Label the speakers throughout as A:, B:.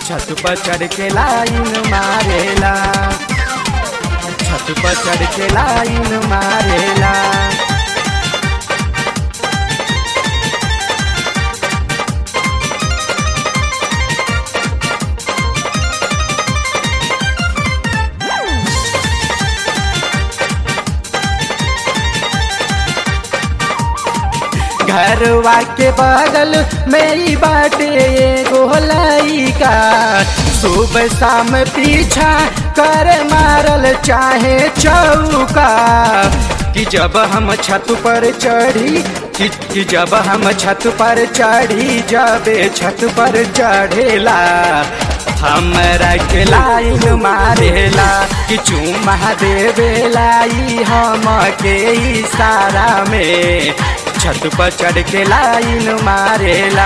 A: छत पर चढ़ के लाइन मारेला छत पर चढ़ के लाइन मारेला घरवा के बगल मेरी बाटे एगो लइका सुबह शाम पीछा कर मारल चाहे चौका कि जब हम छत पर चढ़ी कि, कि जब हम छत पर चढ़ी जबे छत पर चढ़ेला हमरा के लाइन मारेला कि चुमा देवेला ई हम के इशारा में छत पर चढ़ के लाइन मारेला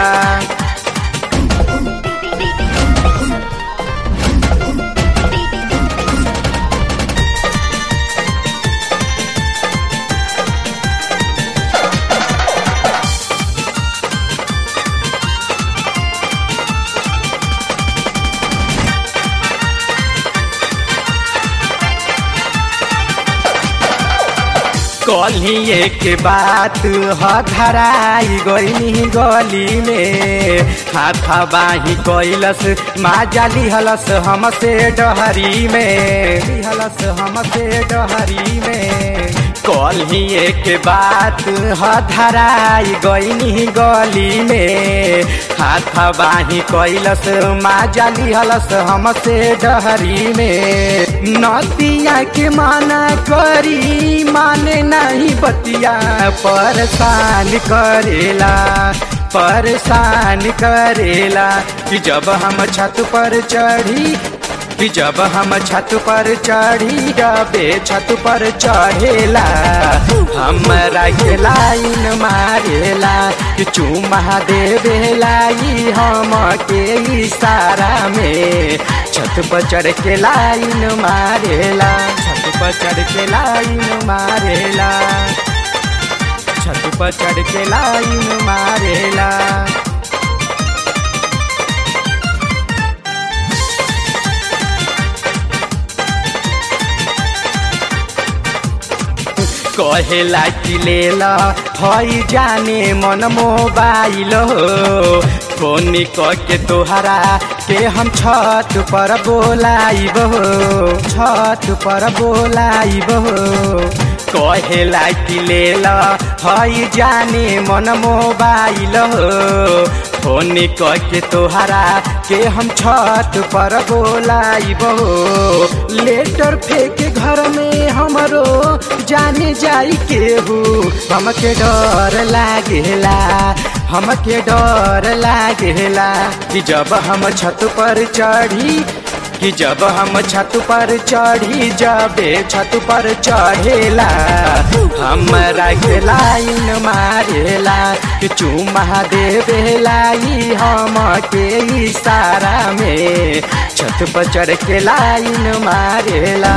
A: कलिए के बात ह धराई गई गली में हाथा बाही कैलस माजा लिहलस हमसे डहरी में लिहलस हमसे डहरी में कलिए के बात ह धराई गई गली में हाथा बाही कैलस माजा लिहलस हमसे डहरी में नदिया के माना करी माने नहीं बतिया परेशान करेला परेशान करेला कि जब हम छत पर चढ़ी कि जब हम छत पर चढ़ी जबे छत पर चढ़ेला हमरा के लाइन मारेला कि चुमा देवेला ई हम के इशारा में छत पर चढ़ के लाइन मारेला छत पर चढ़ के लाइन मारेला छत पर चढ़ के लाइन मारेला कहेला कि लेला हई जाने मन मोबाइल हो फोन के तोहरा के हम छत पर बोलाइब हो छत पर बोलाइब हो कहेला कि लेला हई जाने मन मोबाइल हो फोन के तोहरा के हम छत पर बोलाइब हो लेटर फेंक घर में हमरो जाने जाई केहू हमके डर लागेला हमके डर लागेला कि जब हम छत पर चढ़ी कि जब हम छत पर चढ़ी जबे छत पर चढ़ेला हमरा के लाइन मारेला कि चुमा देवेला ई हम के इशारा में छत पर चढ़ के लाइन मारेला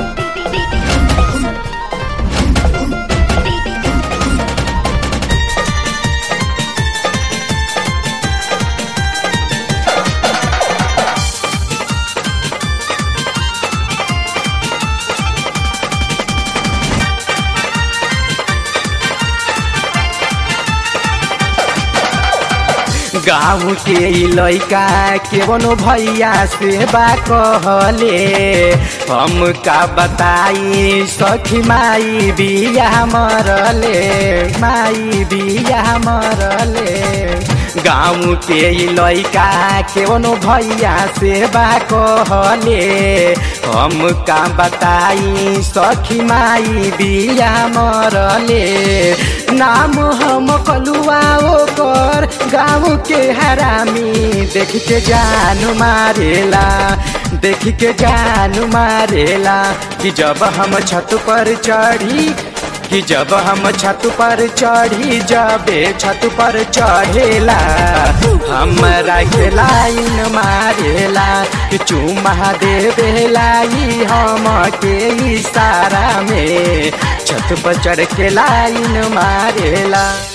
A: गाँव के लैका केवनो भैया से बा कहले हम का बताई सखी माई बिया मरले माई बिया मरले गाँव के लैका केवनो भैया से बा कहले हम का बताई सखी माई बिया मरले नाम हम कलुआ ओकर गाँव के हरामी देख के जान मारेला देख के जान मारेला कि जब हम छत पर चढ़ी कि जब हम छत पर चढ़ी जबे छत पर चढ़ेला हमरा के लाइन मारेला कि चुमा देवेला ई हम के इशारा में छत पर चढ़ के लाइन मारेला